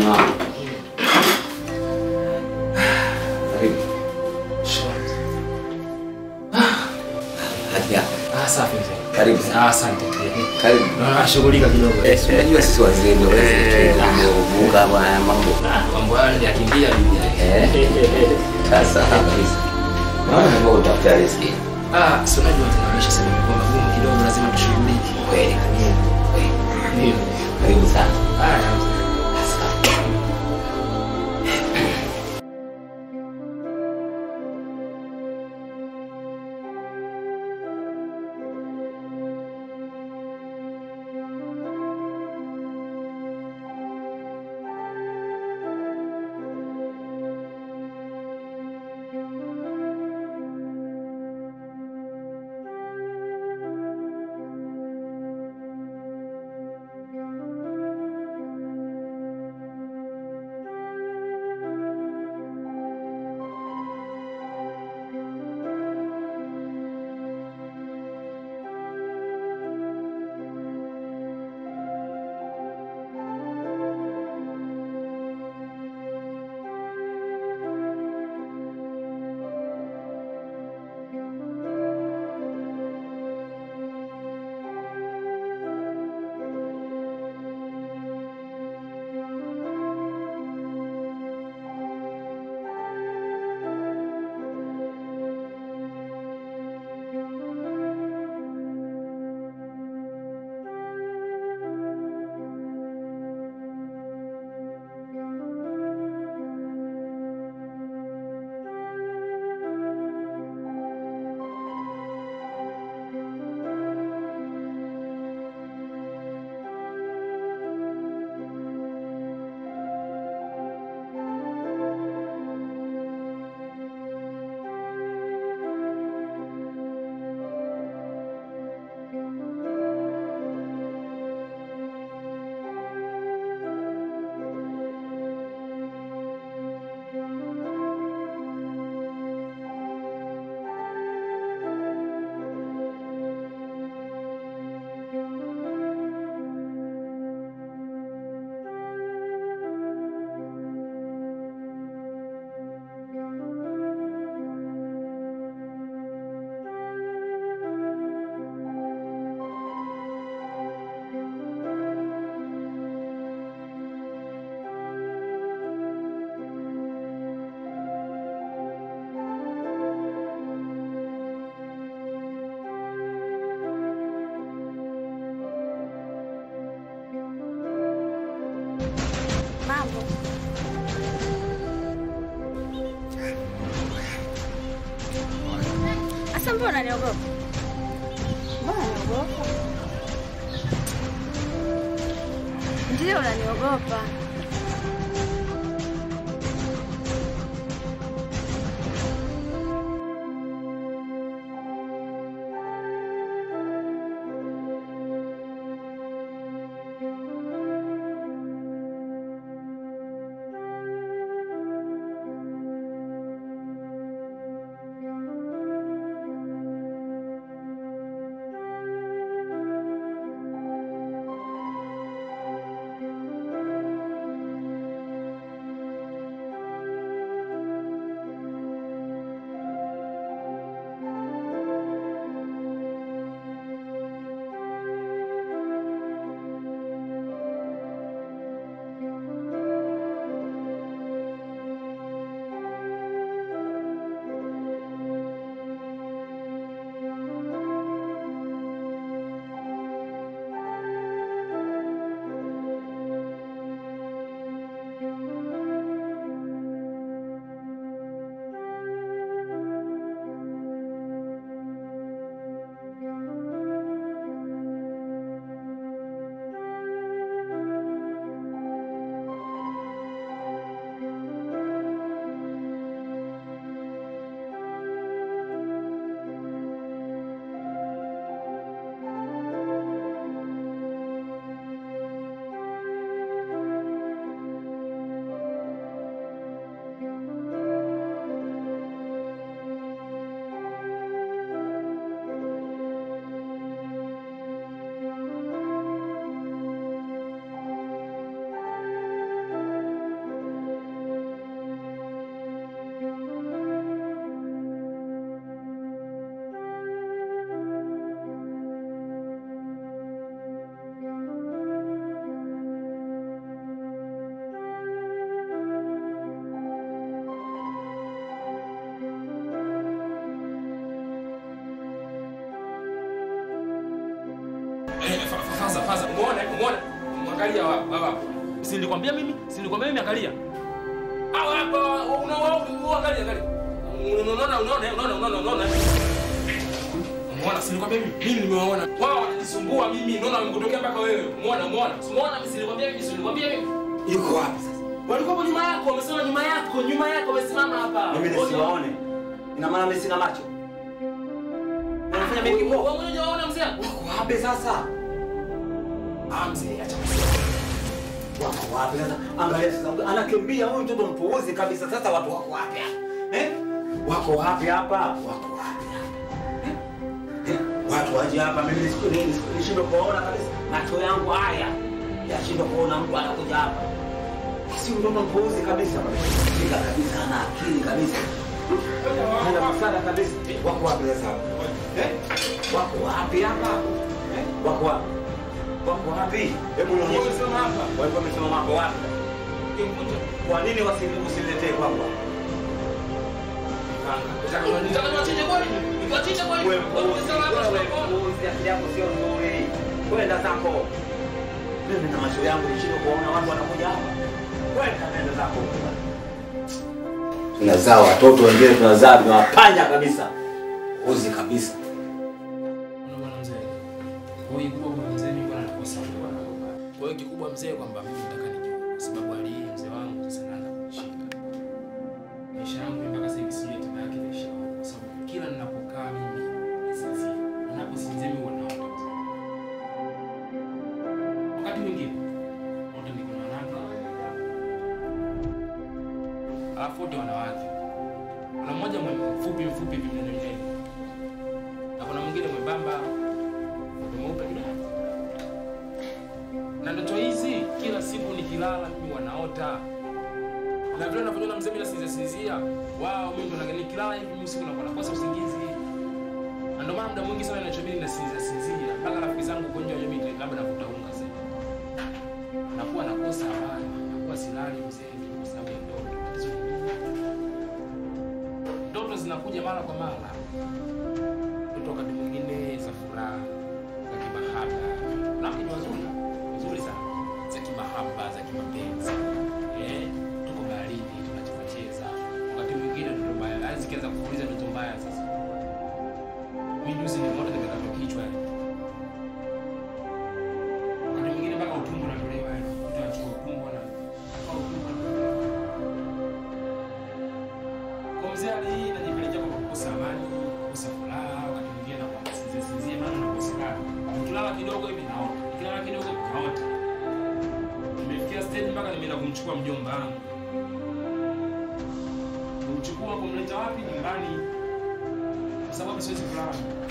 wangu. Karibu. Hadi hapa. Ah, safi mzee. Karibu sana. Ah, asante. Karibu. Na shughulika kidogo. Eh, si unajua sisi wazee ndio Eh, bunga bwana mambo. Ah, Mambo hayo yakimbia bibi. Eh. Sasa kabisa. Naona mambo utafuta riziki. Ah, si unajua tena maisha sasa imekuwa magumu kidogo, lazima tushughulike. Kweli kabisa. Kweli. Ndio. Karibu sana. Ah, Mambo. Asa mbona unaniogopa? Mbona unaniogopa? Ndio unaniogopa. Umeona? Umeona? Mwangalia hapa hapa. Si nilikwambia mimi? Si nilikwambia mimi angalia. Hawa hapa unaona unaangalia angalia. Unaona unaona unaona unaona unaona. Umeona? Si nilikwambia mimi? Mimi nimewaona. Wao wanajisumbua mimi. Unaona wamekutokea mpaka wewe. Umeona? Umeona? Umeona? Mimi si nilikwambia mimi? Si nilikwambia mimi? Yuko wapi sasa? Walikuwa nyuma yako, wamesema nyuma yako, nyuma yako wamesimama hapa. Mimi nisiwaone. Ina maana mimi sina macho. Unafanya mimi kipofu. Wewe mwenyewe unaona mzee? Wako wapi sasa? Ah mzee, acha Wako wapi sasa? Angalia sasa, anakimbia huyu mtoto mpuuzi kabisa. Sasa watu wako wapi hapa? Eh? Wako wapi hapa? Wako wapi hapa? Eh? Eh? Watu waje hapa, mimi nisiku nini? Nishindwe kuona kabisa. Macho yangu haya yashindwe kuona mtu anakuja hapa. Si mtoto mpuuzi kabisa. Shika kabisa, ana akili kabisa. Hana busara kabisa. Wako wapi sasa? Eh? Wako wapi hapa? Eh? Wako wapi? Wako wapi? Hebu nionyeshe. Wamesema hapa. Walikuwa wamesimama hapo wapi? Kimkuta. Kwa nini wasi- usiniletee kwangu? Nataka niwachinje kwani? Niwachinje kwani? Wewe Wewe umesema hapa wewe sio mpuuzi, akili yako sio nzuri. Kwenda zako. Mimi na macho yangu nishindwe kuona watu wanakuja hapa. Kwenda nenda zako. Tunazaa watoto wengine tunazaa tunawapanya kabisa. Uzi kabisa. Unaona bwana mzee. Kwa hiyo kikubwa kwa mzee mimi bwana nakosa bwana. Kwa hiyo kikubwa mzee kwamba mimi nataka nijue kwa sababu hali hii mzee wangu sasa naanza kunishika. Maisha yangu mimi mpaka sasa hivi sijui hatima yake itaisha wapi kwa sababu kila ninapokaa mimi nasinzia. Ninaposinzia mimi huwa naota mzee. Wakati mwingine naota niko na wanawake. Alafu wote wanawake. Kuna mmoja mfupi mfupi hivi mnene mnene na kuna mwingine mwembamba mtu mweupe kidogo. Na ndoto hizi kila siku nikilala mimi wanaota na vile ninavyoona mzee mimi nasinzia sinzia, wao mimi ndo nagani nikilala hivi mimi usiku nakuwa nakosa usingizi. Na ndio maana muda mwingi sana ninachobidi nasinzia sinzia mpaka rafiki zangu kwa nje wa jamii labda navuta unga sasa. Nakuwa nakosa amani, nakuwa silali mzee kwa sababu ya ndoto. Tatizo ni nini? Ndoto zinakuja mara kwa mara mtoto wakati mwingine za furaha za kimahaba na ni nzuri nzuri sana za kimahaba za kimapenzi eh tuko baharini tunacheza cheza wakati mwingine ndoto mbaya hadi zikianza kuuliza ndoto mbaya sasa mimi juzi nimeona nimekatwa kichwa yani wakati mwingine mpaka utumbo unatolewa yani mtu anachukua utumbo na au utumbo kwa mzee hali hii inajipelekea kwa kukosa amani, kukosa furaha, wakati mwingine na kwa sinzia sinzia, maana nakosekana. Nikilala kidogo hivi naota, nikilala kidogo naota. Nimefikia stage mpaka nimeenda kumchukua mjomba wangu, kumchukua kumleta wapi? Nyumbani, kwa sababu siwezi kulala.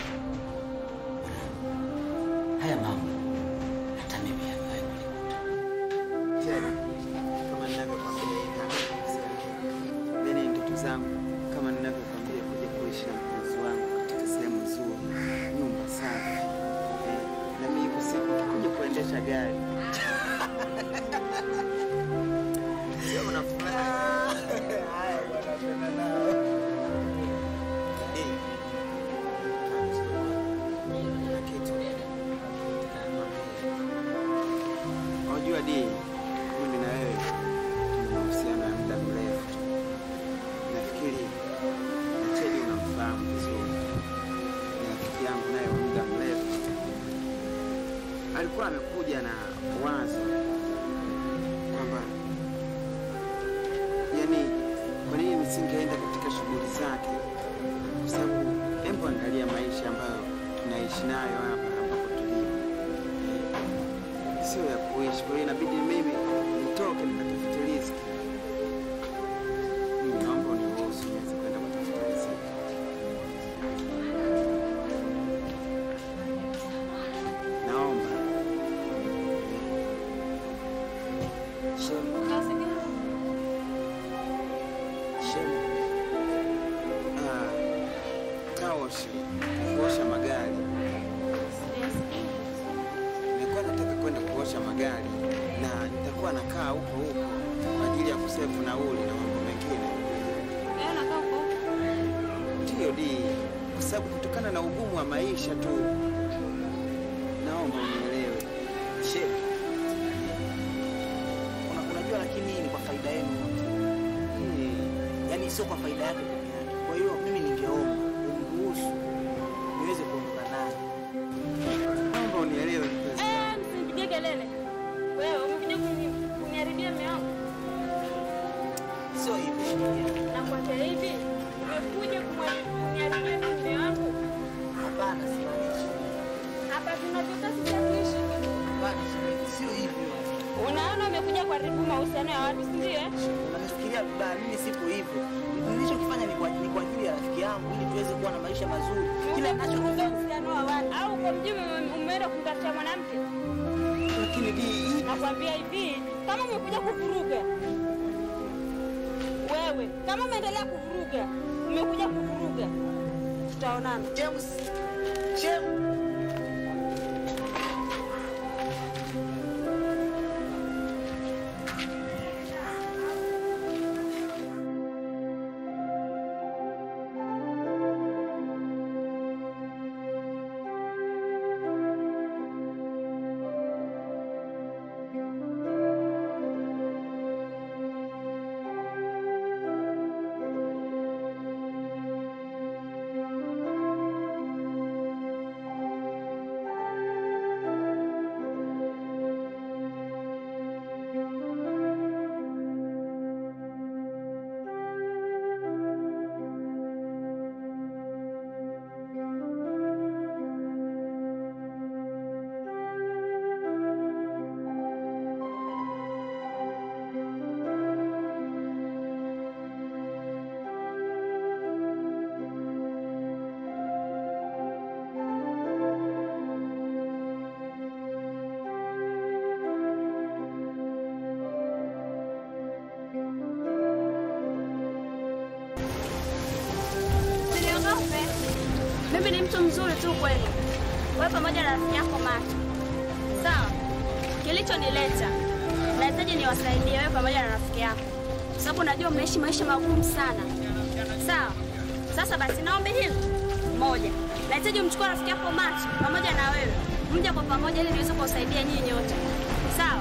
Haya mambo hata mimi yafai kunikuta. tena kama ninavyokwambia yani ndoto zangu kama ninavyokwambia kuja kuishi na mpenzi wangu katika sehemu nzuri nyumba safi eh, na mimi iko siku kuja kuendesha gari sio unafurahi haya bwana tena nao Eh, kuna kitu nataka nikwambie. Unajua di, mimi na wewe tuna mahusiano ya muda mrefu. Nafikiri na Chedi unamfahamu vizuri, ni rafiki yangu naye wa muda mrefu. Alikuwa amekuja na wazo kwamba yani, kwa nini nisingeenda katika shughuli zake, kwa sababu hebu angalia maisha ambayo tunaishi nayo hapa ambapo tulipo sio ya kuishi. Kwa hiyo inabidi mimi nitoke nikatafute riziki. Mimi naomba uniruhusu niweze kwenda kutafuta riziki. Naomba Shemu, shemu, ah, kaoshi kuosha magari nilikuwa nataka kwenda kuosha magari na nitakuwa nakaa huko huko kwa ajili ya kusefu nauli na mambo mengine. Ndiyo di, kwa sababu kutokana na ugumu wa maisha tu, naomba unielewe. She, sio kwa faida yake peke yake. Kwa hiyo mimi ningeomba umruhusu niweze kuondoka naye. Naomba unielewe mpenzi. Eh, msinipigie kelele. Wewe umekuja kuni- kuniharibia mume wangu. Sio hivi shemeji. Nakwambia hivi, umekuja kumwari- kuniharibia mume wangu. Hapana, simaanishi. Hapa tunavyokaa sitakuishi. Hapana shemeji, sio hivyo. Unaona umekuja kuharibu mahusiano ya watu, si ndio? eh? Unanifikiria vibaya, mimi sipo hivyo. Nilichokifanya ni kwa ni kwa ajili ya rafiki yangu ili tuweze kuwa na maisha mazuri. Kila ninachokifanya uhusiano wa watu au kwa mjini ume- umeenda kumtafutia mwanamke. lakini di hii Nakwambia hivi, kama umekuja kuvuruga wewe, kama umeendelea kuvuruga, umekuja kuvuruga, tutaonana. James James Usiniogope, mimi ni mtu mzuri tu kweli, wewe pamoja na rafiki yako Macho. Sawa, kilichonileta nahitaji niwasaidie wewe pamoja na rafiki yako, kwa sababu najua mnaishi maisha magumu sana. Sawa, sasa basi naombi hili moja, nahitaji umchukue rafiki yako Macho pamoja na wewe, mje kwa pamoja ili niweze kuwasaidia nyinyi nyote. Sawa.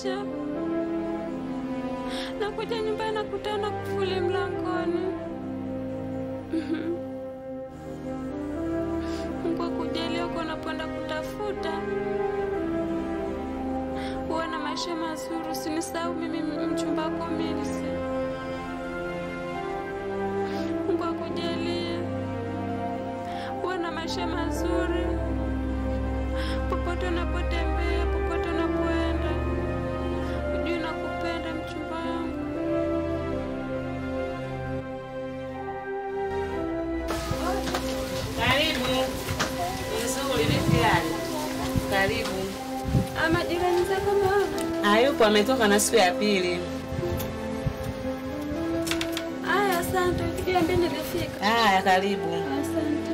maisha. Nakuja nyumbani nakutana kufuli mlangoni. Mungu akujalie uko unapoenda kutafuta uwe na maisha mazuri, usinisahau mimi mchumba wako Milsi. Mungu akujalie uwe na maisha mazuri popote unapotembea, popote unapoenda, ujue nakupenda mchumba wangu. Karibu. Nzuri, vipi hali? Karibu. Ama jirani zako mama? Hayupo, ametoka na siku ya pili. Aya, asante. Ukiambia nilifika. Haya, karibu. Asante.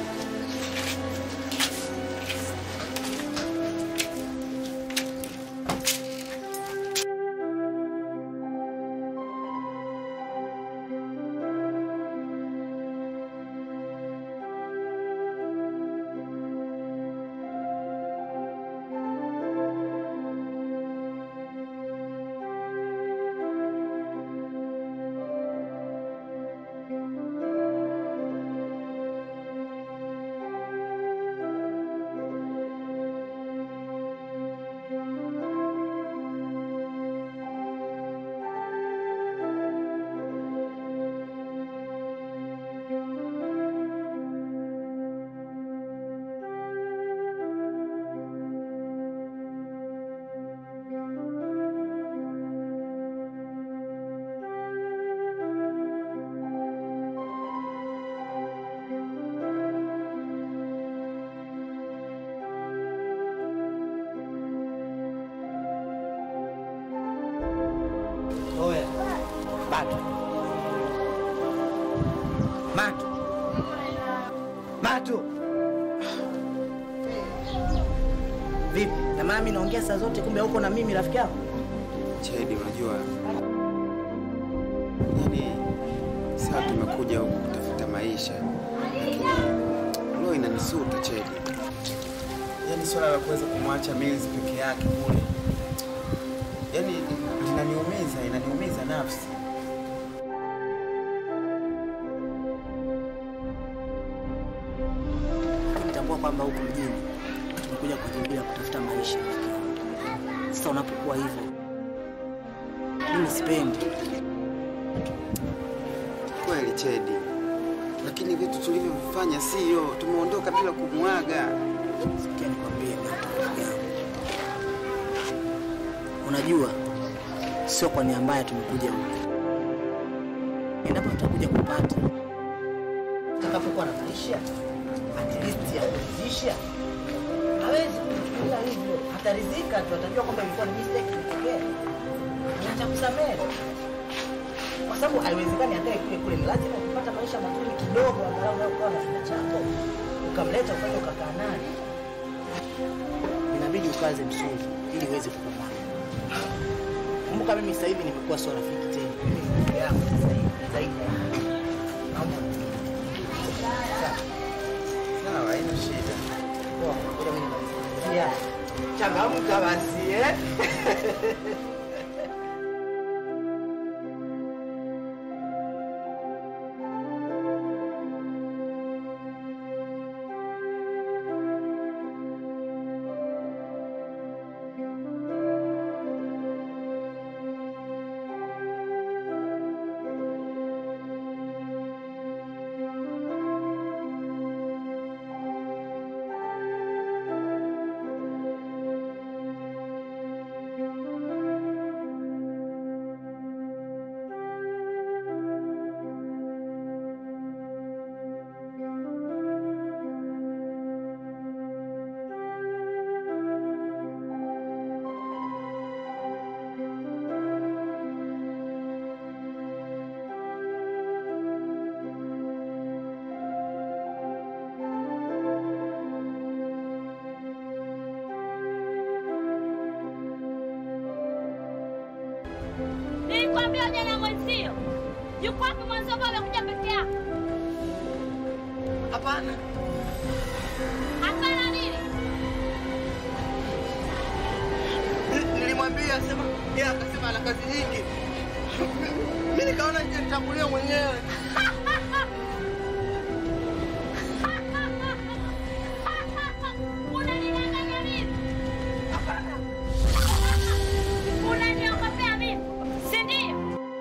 Oya. Matu. Matu. Matu. Vipi? Na mami naongea saa zote kumbe huko na mimi rafiki yako? Chedi, unajua yani, saa tumekuja huku kutafuta maisha, lakini roho inanisuta Chedi. Yani swala la kuweza kumwacha Mills peke yake kule, yani inaniumiza, inaniumiza nafsi. Lakini tambua kwamba huko mjini tumekuja kujimbia kutafuta maisha rafiki yangu. Sasa unapokuwa hivyo mimi sipendi. Kweli Chedi, lakini vitu tulivyovifanya sio, tumeondoka bila kumwaga. Sikia nikwambie Matu rafiki yangu. Unajua sio kwa nia mbaya tumekuja huku. Endapo tutakuja kupata tutakapokuwa na maisha at least ya kuridhisha, hawezi kuchukulia hivyo, ataridhika tu, atajua kwamba ilikuwa ni mistake ilitokea, na atakusamehe kwa sababu haiwezekani akae kule kule. Ni lazima kupata maisha mazuri kidogo, angalau unakuwa na kina chako, ukamleta ukaja ukakaa naye, inabidi ukaze msuli ili uweze kupambana. Kumbuka mimi sasa hivi nimekuwa sio rafiki tena, mimi ni ndugu yako sasa hivi zaidi ya naomba Sawa. Sawa, haina shida. Poa, ngoja mimi nimalizie. Ya, Changamka basi eh? Nilikwambia jana mwenzio. Yuko wapi mwanzo ambao amekuja peke yako? Hapana. Hapana nini? Nilimwambia sema Yeye akasema ana kazi nyingi. Mimi nikaona nje nitangulie mwenyewe. Unanidanganya mimi? Unaniogopea mimi? Si ndio?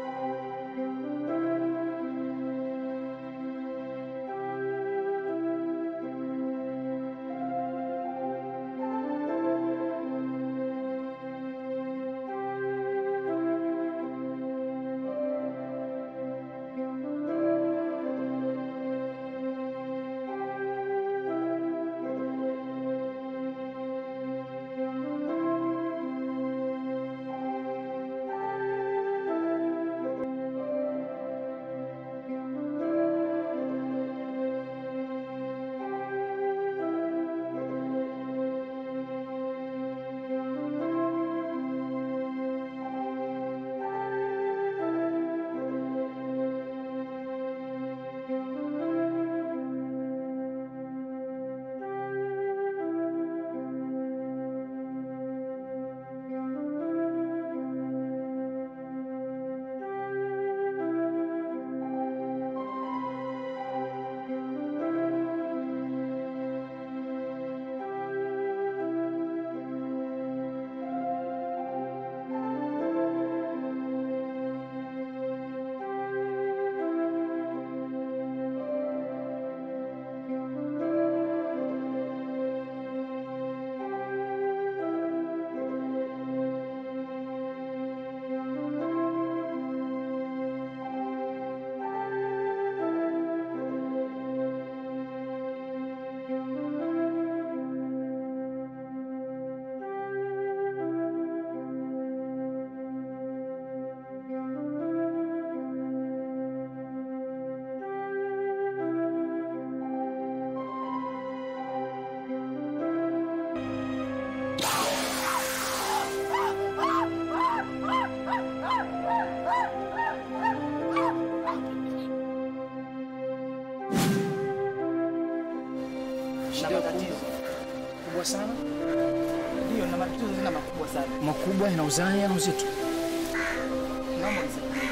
Na matatizo kubwa sana ndio, na matatizo tena makubwa sana. makubwa yana uzani yana uzito Naomba unisaidie.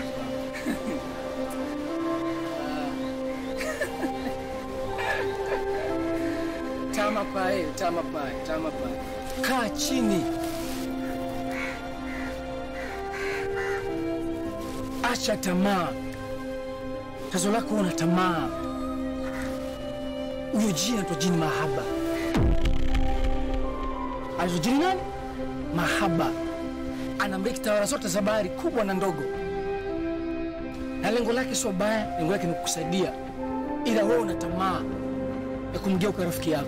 tama pae tama pae tama pae kaa chini acha tamaa tazo lako una tamaa huyo jini anaitwa jini mahaba anaitwa jini nani mahaba anamiliki tawala zote za bahari kubwa na ndogo na lengo lake sio baya lengo lake ni kukusaidia ila wewe una tamaa ya kumgeuka rafiki yako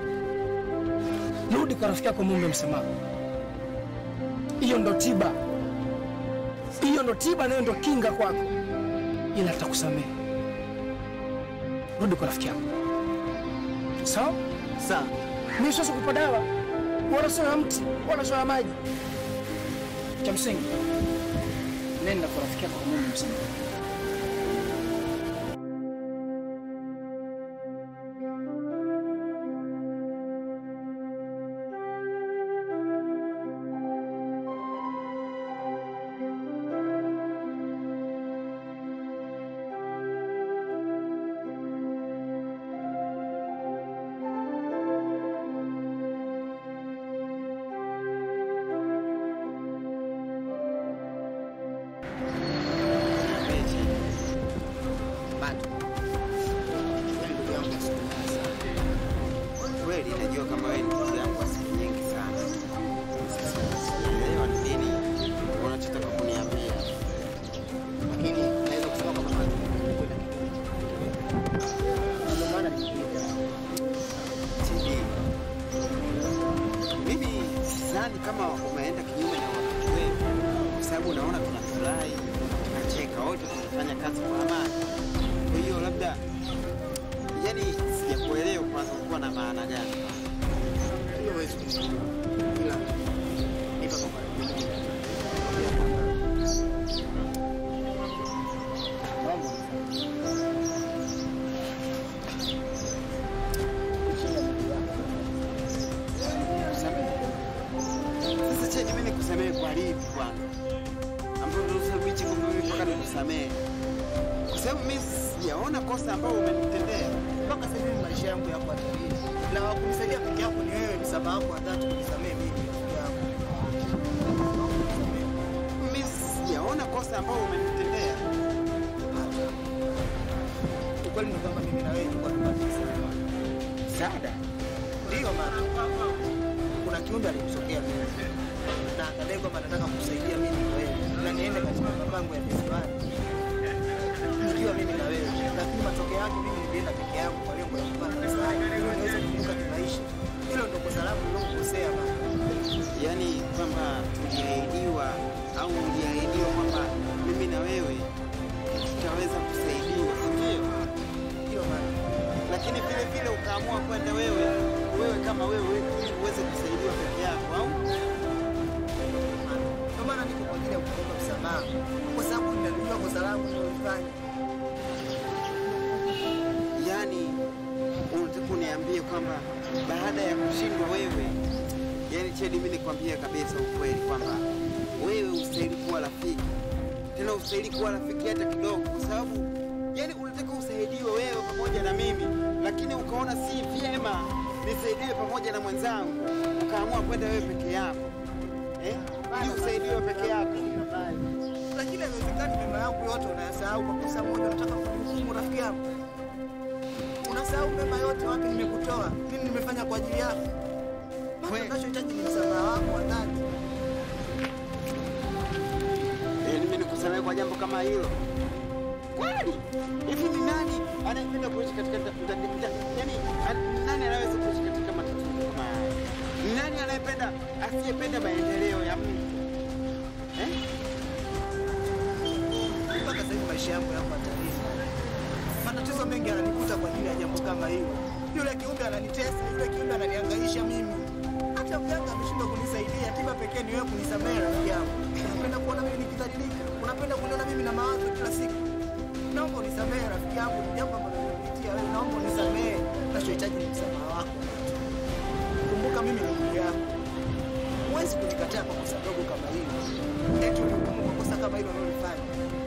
rudi kwa rafiki yako muombe msamaha hiyo ndo tiba hiyo ndo tiba nayo ndo kinga kwako ila atakusamehe rudi kwa rafiki yako sawa Sawa. mi siwezi kupa dawa wala sio ya mti wala sio ya maji cha msingi nenda kwa rafiki yako muombe msamaha Bado. Wewe ndugu yangu wa siku nyingi sana. Kweli najua kama wewe ni ndugu yangu wa siku nyingi sana. Sasa sielewa ni nini unachotaka kuniambia. Lakini naweza kusema kwamba kwenda ndio maana nikuja. TD. Mimi sidhani kama umeenda kinyume na wakati wetu, kwa sababu unaona tunafurahi, tunacheka, wote tunafanya kazi kwa amani. Kwa hiyo labda, yani sijakuelewa kwanza ulikuwa na maana gani? Hiyo huwezi kunielewa. Ila nipa kwa Mambo. Sasa Cheni, mimi nikusamehe kwa lipi kwanza, ambapo ndio sababu hichi kwamba mimi mpaka nikusamehe, kwa sababu mimi sijaona kosa ambalo umenitendea. mpaka sasa hivi maisha yangu yako hatarini, na wakunisaidia peke yako ni wewe. Msamaha wako wa dhati kunisamehe mimi rafiki yangu. Mimi sijaona kosa ambalo umenitendea. Ukweli ni kwamba mimi na wewe tulikuwa tupate msaada. Msaada Ndiyo maana kuna kiumbe alimsokea mimi na akadai kwamba anataka kusaidia mimi na wewe na niende katika mapango ya visiwani nikiwa mimi na wewe, lakini matokeo yake mimi nilienda peke yangu kwa lengo la kupata msaada ili niweze kuvuka kimaisha. Hilo ndo kosa langu lilokukosea bana. yaani kwamba tuliahidiwa au uliahidiwa kwamba mimi na wewe tutaweza kusaidiwa, si ndio? Ndiyo maana Lakini vile vile ukaamua kwenda wewe wewe kama wewe ili uweze kusaidiwa peke yako, au ndio maana niko kwa ajili ya kuomba msamaha, kwa sababu ninajua kosa langu nililofanya. yaani unataka uniambie kwamba baada ya kushindwa wewe, yaani Chedi, mimi nikwambie kabisa ukweli kwamba wewe ustahili kuwa rafiki, tena ustahili kuwa rafiki hata kidogo, kwa sababu yaani unataka usaidiwe wewe pamoja na mimi, lakini ukaona si vyema nisaidiwe pamoja na mwenzangu, ukaamua kwenda wewe peke yako eh? ili usaidiwe peke yako. Lakini haiwezekani mema yangu yote unayasahau kwa kosa moja, unataka kunihukumu rafiki yangu. Unasahau mema yote wapi nimekutoa, nini nimefanya kwa ajili yako. Basi unachohitaji ni msamaha wako wa dhati. Eh, mimi nikusamehe kwa jambo kama hilo kweli? Hivi ni nani anayependa kuishi katika nda- nda- nda- yaani an- nani anaweza kuishi katika matatizo kama haya? Ni nani anayependa asiyependa maendeleo ya mtu eh? Mpaka sasa hivi maisha yangu yako hatarini. Matatizo mengi yananikuta kwa ajili ya jambo kama hilo. Yule kiumbe ananitesa, yule kiumbe ananihangaisha mimi. Hata mganga ameshindwa kunisaidia, tiba pekee ni wewe kunisamehe rafiki yangu. Unapenda kuona mimi nikidhalilika? Unapenda kuniona mimi na mawazo kila siku? Naomba unisamehe rafiki yangu, ni jambo ambalo nimepitia wewe, naomba unisamehe. Nachohitaji ni msamaha wako. Kumbuka mimi ni ndugu yako. Huwezi kunikataa kwa kosa dogo kama hilo. Eti unihukumu kwa kosa kama hilo unalofanya.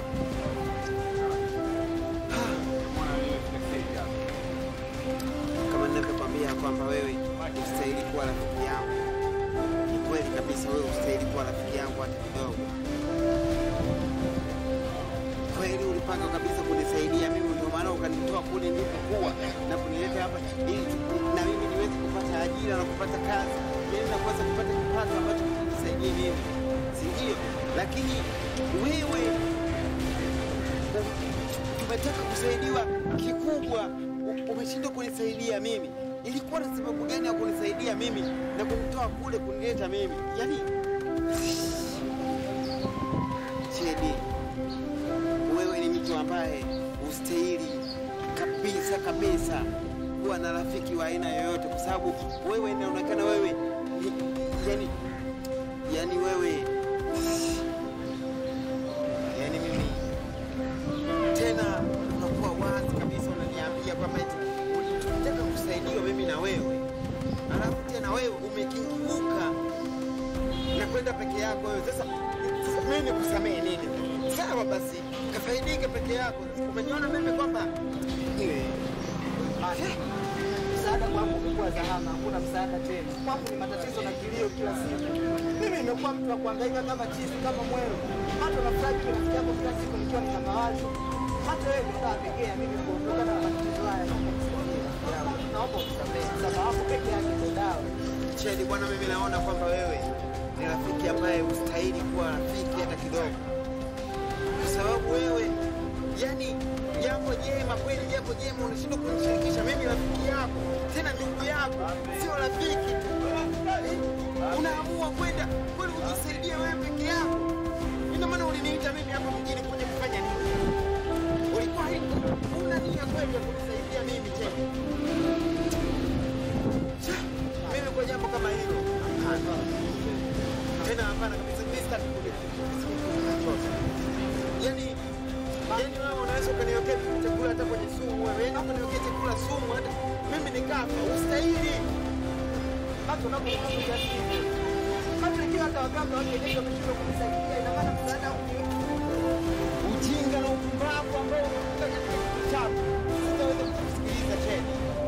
Kama ninavyokwambia kwamba wewe ustahili kuwa rafiki yangu, ni kweli kabisa, wewe ustahili kuwa rafiki yangu hata kidogo. Kweli ulipanga kabisa kunisaidia mimi, ndio maana ukanitoa kule nilipokuwa na kunileta hapa ili tu- na mimi niweze kupata ajira na kupata kazi, ili na kuweza kupata kipato ambacho kinisaidie mimi, si ndio? Lakini wewe umetaka kusaidiwa kikubwa, u- umeshindwa kunisaidia mimi. Ilikuwa na sababu gani ya kunisaidia mimi na kunitoa kule kunileta mimi? Yaani Chedi, wewe ni mtu ambaye ustahili kabisa kabisa kuwa na rafiki wa aina yoyote, kwa sababu wewe inaonekana wewe ni, yani, yani wewe yani mimi tena unakuwa wazi kabisa, unaniambia kwamba eti ulitaka kusaidiwa mimi na wewe, alafu tena wewe umekiuka na kwenda peke yako wewe. Sasa sasa mimi nikusamehe nini? Sawa basi, kafaidike peke yako. Umeniona mimi kwamba eh, Msaada kwangu umekuwa zahama, hakuna msaada tena. Kwangu ni matatizo na kilio kila siku. Mimi nimekuwa mtu wa kuhangaika kama chizi, kama mwero. Hata nafurahi kwa rafiki yako kila siku nikiwa nina mawazo. Hata wewe ndio unapekea mimi kuondokana na matatizo haya. Naomba unisaidie rafiki yangu. Naomba unisamehe. Msamaha wako peke yake ndio dawa. Chedi bwana, mimi naona kwamba wewe ni rafiki ambaye ustahili kuwa rafiki hata kidogo, kwa sababu wewe yani jambo jema kweli, jambo jema unashindwa kunishirikisha mimi, rafiki yako tena ndugu yako, sio rafiki tu eh? Unaamua kwenda kweli kujisaidia wewe peke yako. Ina maana uliniita mimi hapa mjini kuja kufanya nini? Ulikuwa una nia kweli ya kunisaidia mimi tena mimi kwa jambo kama hilo hapana. tena hapana kabisa, mimi sitaki kulichochote. Yani yani wewe unaweza ukaniwekea chakula hata kwenye sumu, wewe yani ukaniwekea chakula sumu, hata mimi nikafa, ustahili Hata unapokuja kiasi hivyo. Macho ikiwa hata waganga wa kienyeji wameshindwa kunisaidia, ina maana msaada huu ni ujinga na upumbavu ambao umekuja katika kitabu. Sitaweza kukusikiliza tena.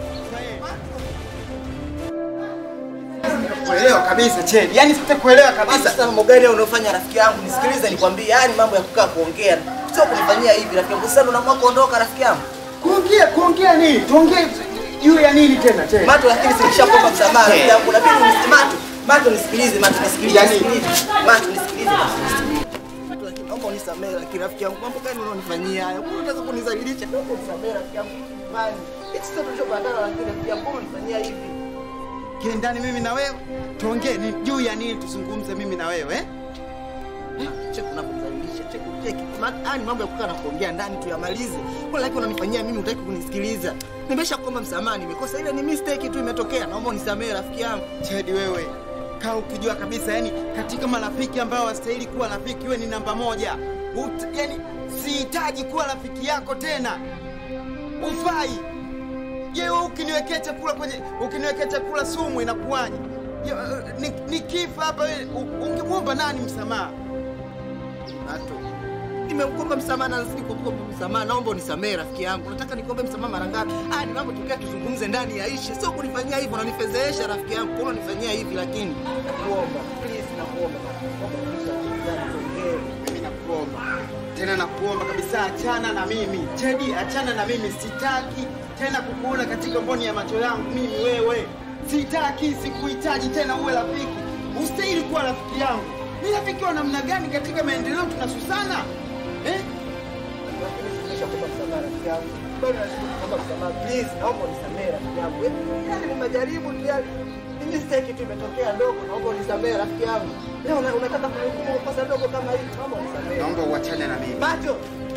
Kuelewa kabisa Chedi, yani sitakuelewa kabisa. Sasa mambo gani unaofanya rafiki yangu? Nisikilize nikwambie, yani mambo ya kukaa kuongea sio kunifanyia hivi rafiki yangu. Sasa unaamua kuondoka rafiki yangu. Kuongea kuongea nini? Tuongee juu ya nini tena Chedi? Mato, lakini silishakuomba msamaha rafiki yangu. Inabidi unisi Mato. Mato nisikilize, Mato nisikilize. Yani? nisikilize. Mato nisikilize. Mato, lakini naomba unisamehe lakini rafiki yangu. Mambo gani unaonifanyia haya? Mbona unataka kunizalilisha? Naomba unisamehe rafiki yangu. Bali, hichi sio tulichopatana lakini rafiki yangu, mbona unanifanyia hivi? Kile ndani mimi na wewe tuongee ni juu ya nini tuzungumze mimi na wewe eh? Cheki unapomdhalilisha, cheki cheki. Ma- Haya ni mambo ya kukaa na kuongea ndani tuyamalize. Kwa lakini unanifanyia mimi hutaki kunisikiliza. Nimesha kuomba msamaha, nimekosa ile ni mistake tu imetokea. Naomba unisamehe rafiki yangu. Chedi wewe kaa ukijua kabisa yani katika marafiki ambao wastahili kuwa rafiki wewe ni namba moja Ut, yani sihitaji kuwa rafiki yako tena ufai je wewe ukiniwekea chakula kwenye ukiniwekea chakula sumu inakuwaje Je, uh, ni, ni kifa hapa wewe u- ungemwomba nani msamaha Nato. Nimekuomba msamaha na nazidi kukuomba msamaha. Naomba unisamehe rafiki yangu. Nataka nikuombe msamaha mara ngapi? Ah, ni mambo tukia tuzungumze ndani ya ishi. Sio kunifanyia hivyo, unanifedhehesha rafiki yangu. Kwa unanifanyia hivi lakini nakuomba. Please nakuomba. Naomba tuongee. mimi nakuomba tena nakuomba kabisa achana na mimi Chedi achana na mimi sitaki tena kukuona katika mboni ya macho yangu mimi wewe sitaki sikuhitaji tena uwe rafiki ustahili kuwa rafiki yangu ni rafiki wa namna gani katika maendeleo tunasusana eh? Lakini nimeshakuomba msamaha rafiki yangu. Bado nazidi kuomba msamaha. Please naomba unisamehe rafiki yangu. Yaani nimejaribu tu yani. Ni mistake tu imetokea ndogo. Naomba unisamehe rafiki yangu. Leo una- unataka kunihukumu kwa kosa dogo kama hili. Naomba unisamehe. naomba uachane na mimi Macho.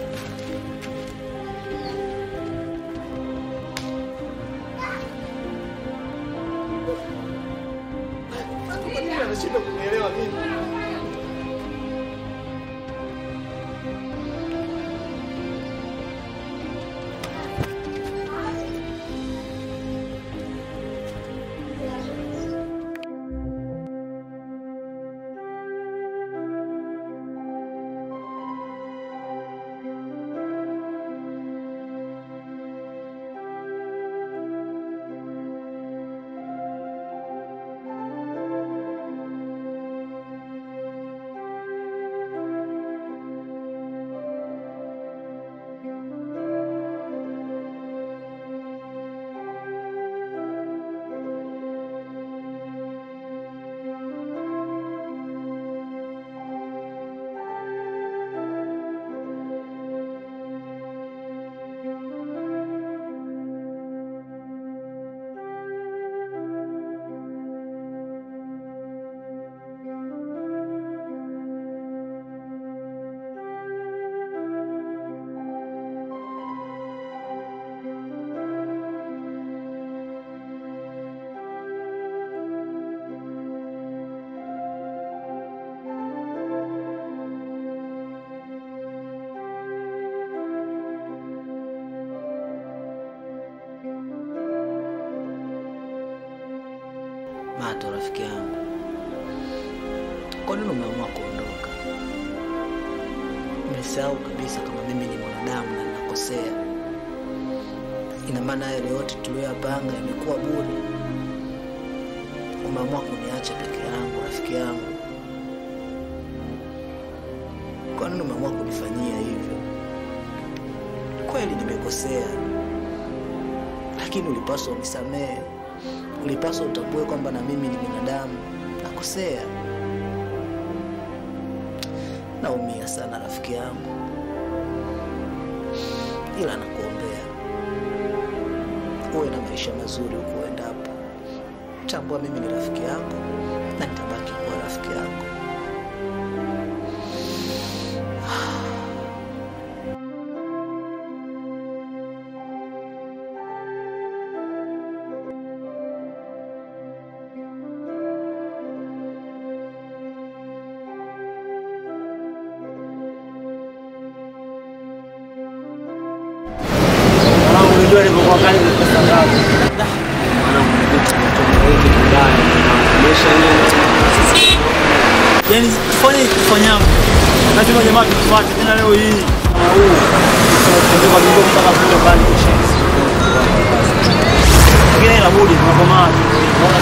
Kwa nini anashindwa kunielewa mimi? Mato, rafiki yangu, kwa nini umeamua kuondoka? Umesahau kabisa kama mimi ni mwanadamu na ninakosea. Ina maana yale yote tuliyoyapanga imekuwa bure. Umeamua kuniacha peke yangu, rafiki yangu. Kwa nini umeamua kunifanyia hivyo? Kweli nimekosea, lakini ulipaswa unisamehe ulipaswa utambue kwamba na mimi ni binadamu nakosea. Naumia sana rafiki yangu, ila nakuombea uwe na maisha mazuri huko uendapo. Tambua mimi ni rafiki yako na nitabaki kuwa rafiki yako. Mwanangu, unajua nilivyokuwa kali kwa pesa ngapi? mwanangu vitu vinatokea kibaya. Maisha yenyewe sisi Yaani tufanye tufanyavyo. Lazima jamaa tufuate tena leo hii. Na huu tunatembea kwa miguu mpaka kule mbali kisha. Lakini ila budi tunakomaa. Tunaona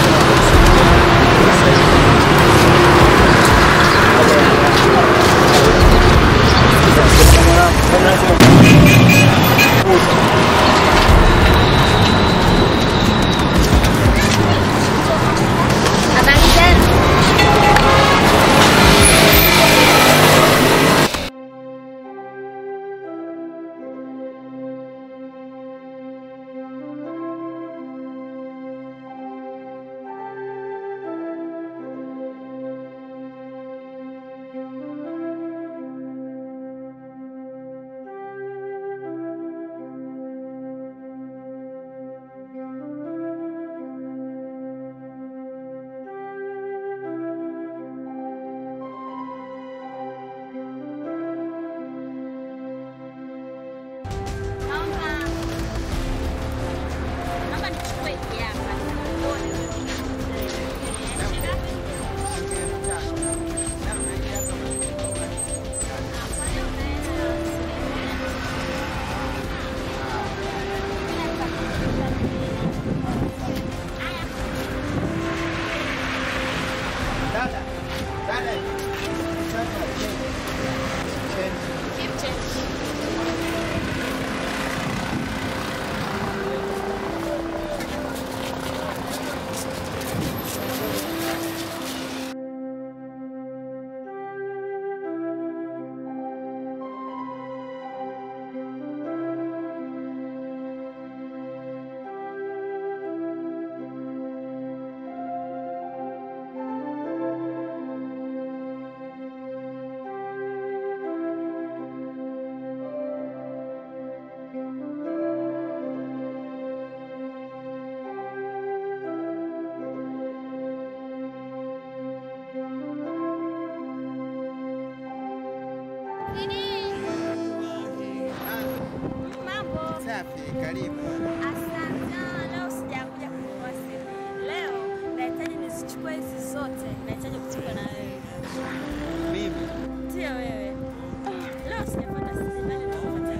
Habari zenu? Naomba naomba nichukue hiki hapa. Keep change. Mambo. Safi, karibu. Asante. Ah, Leo sijakuja kununua simu. Leo nahitaji nizichukue hizi zote. Nahitaji kuchukua na wewe. Mimi Ndio wewe. Leo sijapata simu. Nani nakupatia?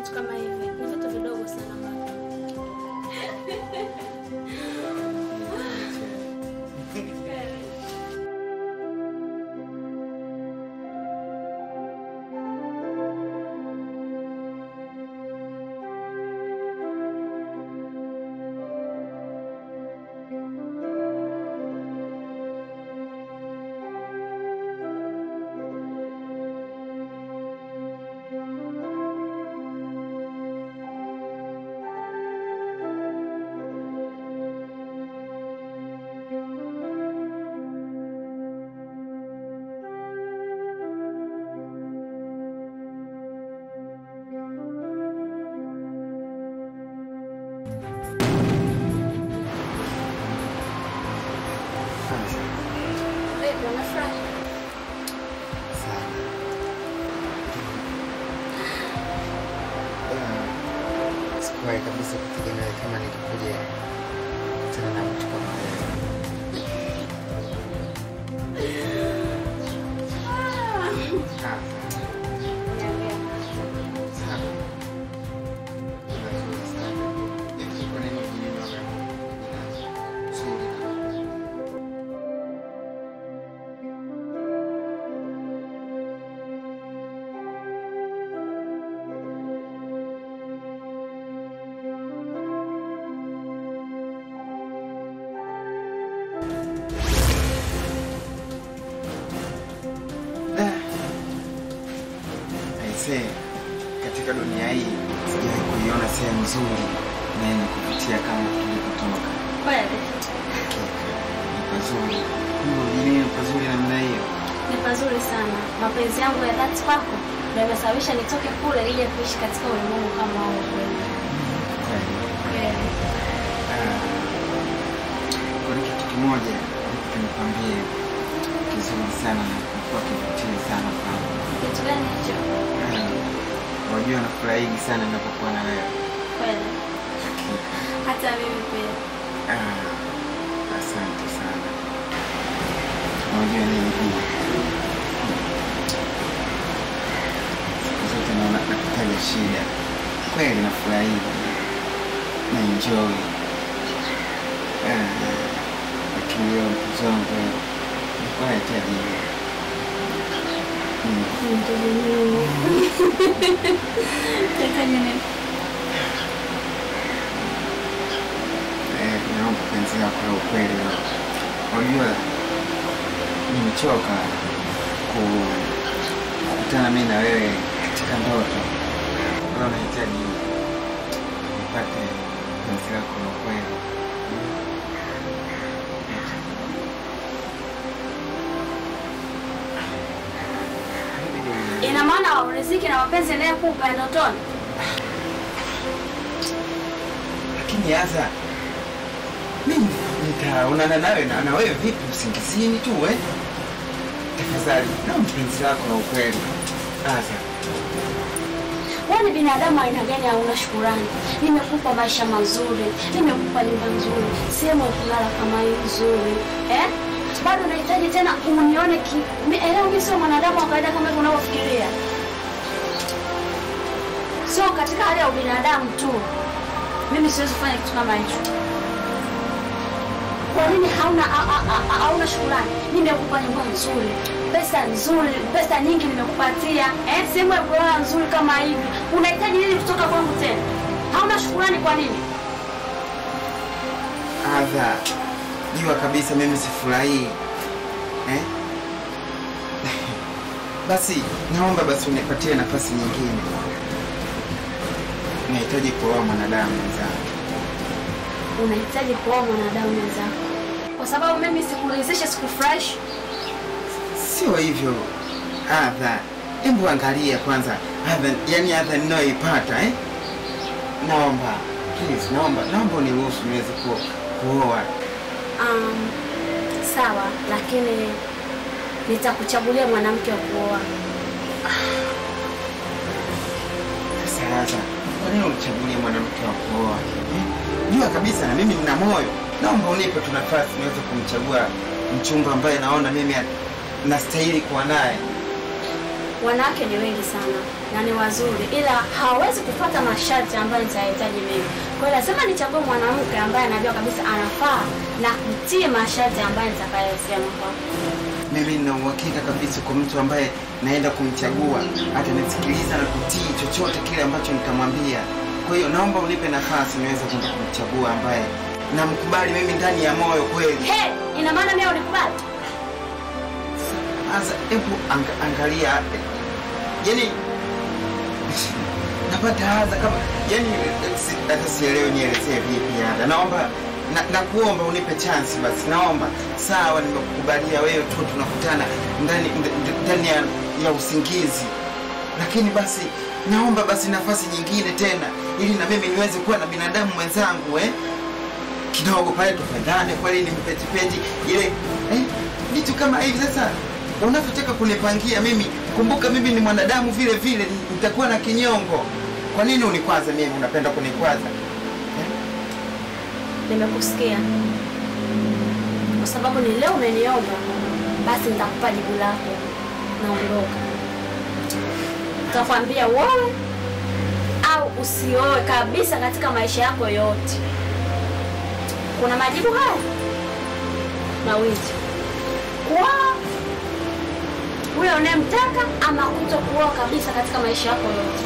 vitu kama hivi ni vitu vidogo sana mama. Vipi, unafurahi? Sikuwahi kabisa kutegemea kama nitakuja kukutana na mtu kama wewe. Ah, sawa. Nzuri sana. Hivi kwa nini hujaniona wewe? Nzuri. Aisee, katika dunia hii sijawahi kuiona sehemu nzuri na yenye kuvutia kama tulipotoka. Kweli Ni pazuri. Mungu mjini ni pazuri namna hiyo. ni pazuri sana. Mapenzi yangu ya dhati kwako ndio yamesababisha nitoke kule ili kuishi katika ulimwengu kama huu kweli. Kweli. Kweli. Ah, Kuna kitu kimoja nikwambie kizuri sana na kuwa kivutia sana kwangu. Kitu gani hicho? Ah, Wajua nafurahigi sana ninapokuwa na wewe. Kweli. Hata mimi pia. Ah, Asante sana. Unajua nini pia? Siku zote naona nakutaja shida. Kweli nafurahi. Na enjoy. Ah, Lakini leo mpenzi wangu nilikuwa nahitaji hiyo. Mm. Nahitaji nini? Eh, naomba penzi lako la ukweli leo. Unajua nimechoka ku- kukutana mimi na wewe katika ndoto. Leo nahitaji nipate penzi lako la ukweli. Ina maana riziki na mapenzi yanayokupa ya ndotoni? Lakini hasa mimi nitaonana nawe na na wewe vipi usingizini tu eh? Tafadhali naomba penzi lako la ukweli. Sasa Wewe ni binadamu aina gani hauna shukurani? Nimekupa maisha mazuri, nimekupa nyumba nzuri, sehemu ya kulala kama hii nzuri, eh? Bado nahitaji tena unione ki... mi- Elewa mimi sio mwanadamu wa kawaida kama hivyo unavyofikiria. Sio katika hali ya ubinadamu tu. Mimi siwezi kufanya kitu kama hicho. Kwa nini hauna ha- ha- ha- hauna shukurani? Nimekupa nyumba nzuri, pesa nzuri, pesa nyingi nimekupatia, eh, sehemu ya kulala nzuri kama hivi. Unahitaji nini kutoka kwangu tena? Hauna shukurani kwa nini? adha, jua kabisa mimi sifurahii eh? Basi naomba basi unipatie nafasi nyingine. Nahitaji kuoa mwanadamu mwenzangu. Unahitaji kuoa mwanadamu mwenzako, kwa sababu mimi sikuridhisha, sikufurahishi. Sio hivyo adha, hebu angalia kwanza adha, yani adha ninayoipata eh? Naomba please, naomba naomba uniruhusu niweze ku, kuoa. Um, sawa, lakini nitakuchagulia mwanamke wa kuoa. Sasa kwa nini unichagulie mwanamke wa kuoa eh? Jua kabisa na mimi nina moyo, naomba unipe tu nafasi niweze kumchagua mchumba ambaye naona mimi nastahili kuwa naye. wanawake ni wengi sana na ni wazuri, ila hawawezi kufuata masharti ambayo nitayahitaji mimi. Kwa hiyo lazima nichague mwanamke ambaye anajua kabisa anafaa na kutii masharti ambayo nitakayosema kwake. Mimi nina uhakika kabisa kwa mtu ambaye naenda kumchagua atanisikiliza na kutii chochote kile ambacho nitamwambia. Kwa hiyo naomba unipe nafasi niweze kwenda kumchagua ambaye namkubali mimi ndani ya moyo kweli. He, ina maana mimi unikubali? Sasa hebu anga, angalia, yani napata hadha kama yani, si- hata sielewi nielezee vipi hata. Naomba na, nakuomba unipe chance basi, naomba sawa, nimekukubalia wewe tu, tunakutana ndani nd- ndani ya, ya usingizi, lakini basi naomba basi nafasi nyingine tena, ili na mimi niweze kuwa na binadamu mwenzangu eh? kidogo pale tupendane kweli, ni mpetipeti ile eh, vitu kama hivi. Sasa unavyotaka kunipangia mimi, kumbuka mimi ni mwanadamu vile vile, nitakuwa na kinyongo. Kwa nini unikwaza mimi? Unapenda kunikwaza? Nimekusikia kwa sababu ni leo umeniomba, basi nitakupa jibu lako. Naondoka, nitakwambia uoe au usioe kabisa katika maisha yako yote. Kuna majibu haya mawili: kuoa huyo unayemtaka, ama kuto kuoa kabisa katika maisha yako yote.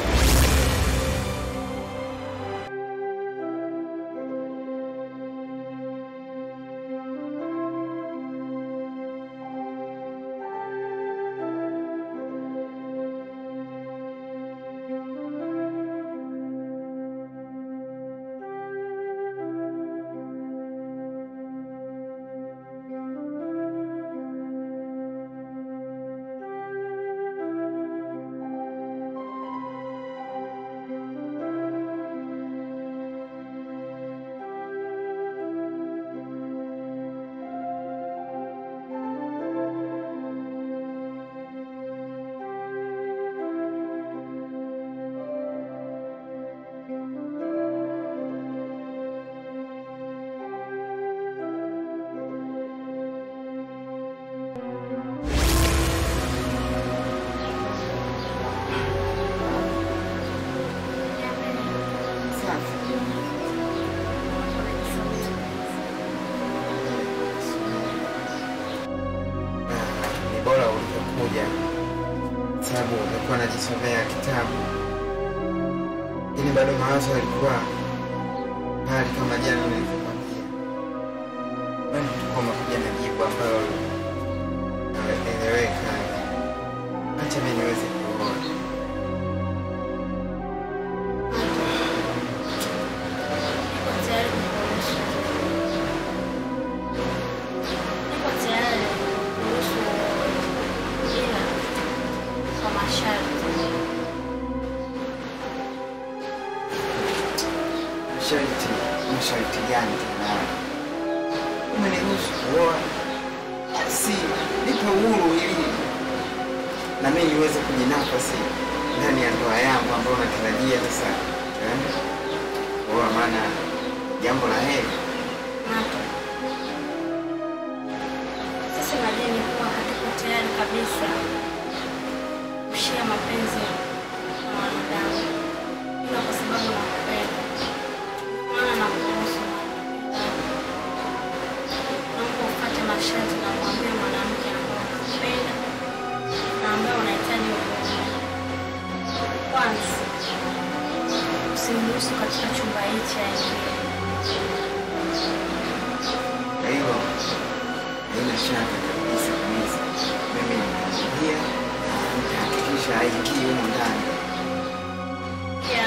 Ni bora ulivyokuja, sababu umekuwa najisomea kitabu, lakini bado mawazo yalikuwa hali kama jana nilivyokwambia. Bado tulikuwa umekuja na jibu ambalo eleweka. Acha mimi niweze kuona. Niko tayari kukuruhusu. Niko tayari kuruhusu ila kwa masharti. Masharti, masharti gani tena? Umeniruhusu kuoa, si nipe uhuru ili na mimi niweze kujinafasi ndani ya ndoa yangu ambayo natarajia sasa eh, kuoa, maana jambo la heri. Nato. Sisi madini kuwa hatuko tayari kabisa kushia mapenzi na wanadamu, ila kwa sababu nakupenda, maana nakuruhusu naomba ufate masharti na mwambie mwanamke ambaye unakupenda na ambaye unahitaji uoe. Kwanza, usimruhusu katika chumba hichi aingie. Kwa hiyo haina shaka kabisa kabisa, mimi nitaingia na nitahakikisha haingii humo ndani. Pia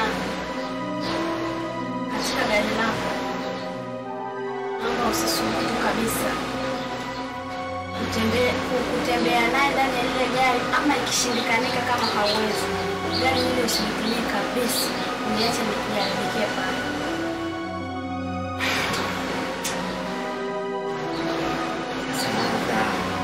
katika gari lako, naomba usisubutu kabisa kutembea kutembea naye ndani ya lile gari, ama ikishindikanika kama hauwezi, gari lile usilitumie kabisa, uniache nikujaribikie pale. Samantha,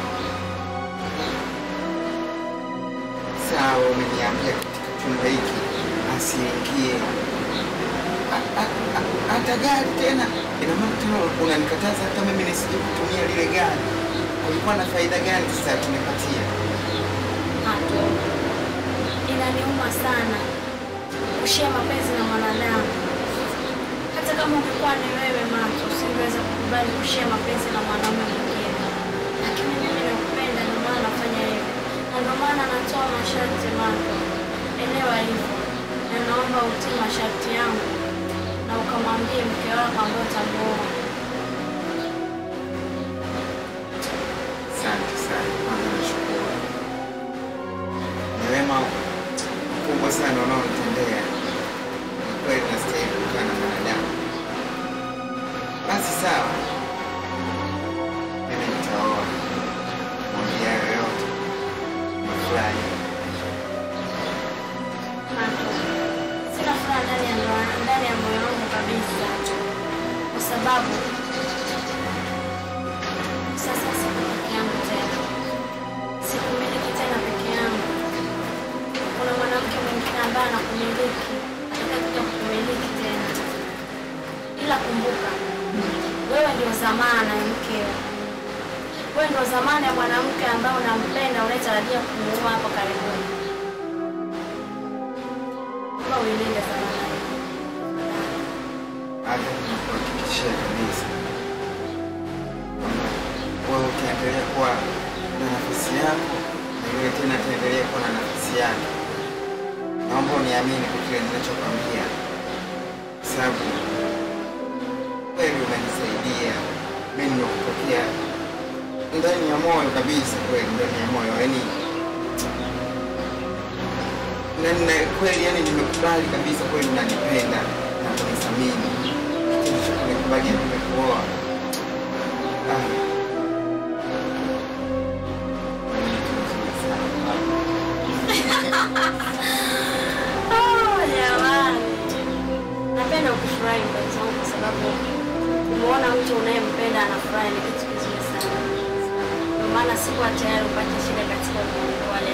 sawa, umeniambia katika chumba hiki asiingie A- a- a- hata gari tena. Ina maana tena unanikataza hata mimi nisije kutumia lile gari. Kulikuwa na faida gani sasa tunipatia? Hato inaniuma sana kushia mapenzi na mwanadamu. Hata kama ungekuwa ni wewe Mato, usingeweza kukubali kushia mapenzi na mwanaume mwingine, lakini mimi nakupenda, ndio maana nafanya hivyo, na ndio maana natoa masharti Mato. Elewa hivyo, na naomba utii masharti yangu na ukamwambie mke wako ambaye utamuoa. Asante sana, kwanza nashukuru. Ni wema mkubwa sana unaonitendea. Ni kweli nastahili kukaa na mwanadamu. Basi sawa, mimi nitaoa. Mwambie hayo yote, nafurahi. Mato, sina furaha ndani ya ndoa, ndani ya moyo wangu kabisa, kwa sababu sasa siko peke yangu tena, sikumiliki tena peke yangu. Kuna mwanamke mwingine ambaye anakumiliki, atakakuja kukumiliki tena, ila kumbuka, wewe ndio zamana ya mkeo. Wewe ndio zamana ya mwanamke ambaye unampenda, unayetarajia kumuoa hapo karibuni. Naomba uilinde zamana hiyo. hata nikuhakikishia kabisa kwamba wewe utaendelea kuwa na nafasi yako na yule tena ataendelea kuwa na nafasi yake. Naomba uniamini kwa kile ninachokwambia, kwa sababu kweli umenisaidia mimi, nimekupokea ndani ya moyo kabisa, kweli ndani ya moyo, yaani na na kweli, yani nimekubali kabisa, kweli unanipenda na kunithamini kitu cha kunikubalia nimekuoa. Ah. Oh, jamani. Napenda ukifurahi mpenzi wangu kwa sababu kumwona mtu unayempenda anafurahi ni kitu kizuri sana. Ndio maana sikuwa tayari upate shida katika ulimwengu wa leo.